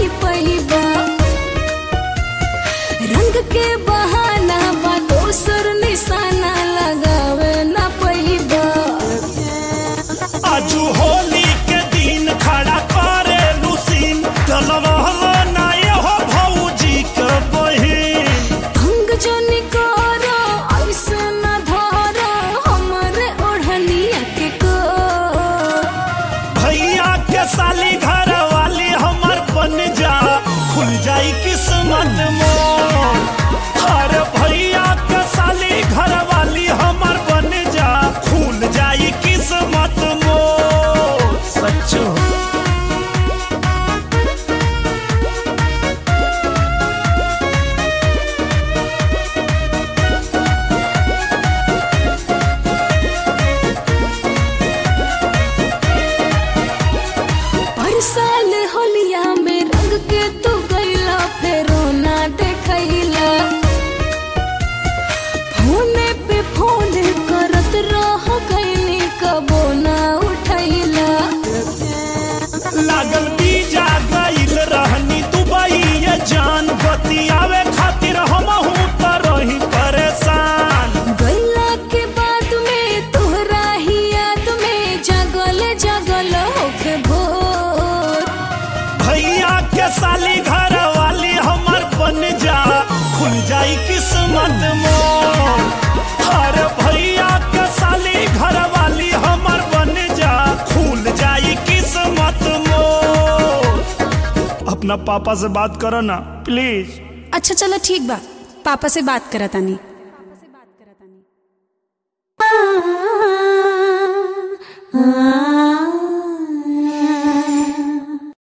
पहिबा रंग के बहाना बा दोसर निशाना लगावे ना पहिबा आजू होली के दिन खड़ा करे लुसीन डलवालो ना हो भौजी के बहिन भंग जनी करो ऐसे न धरो हमरे ओढ़निया के को भैया के साली घर वाली हमर बन जा खुल जाई किस्मत मोर हर भैया के साली घर वाली हमर बन जा खुल जाई किस्मत मोर सच्चो हर साल होलिया में रंग के तू गईला फेरो ना देखैला फोने पे फोन करत रह गईनी कबो ना उठैला लागल बीजा गईल रहनी दुबई ये जान बतियावे खातिर हमहू त रही परेशान गईला के बाद में तोहरा ही याद में जगल जगल होके भोर भैया के साली घर वाली हमर बन जा खुल जाई किस्मत मोर हर भैया के साली घर वाली हमर बन जा खुल जाई किस्मत मोर अपना पापा से बात करो ना प्लीज अच्छा चलो ठीक बा पापा से बात करत तानी आ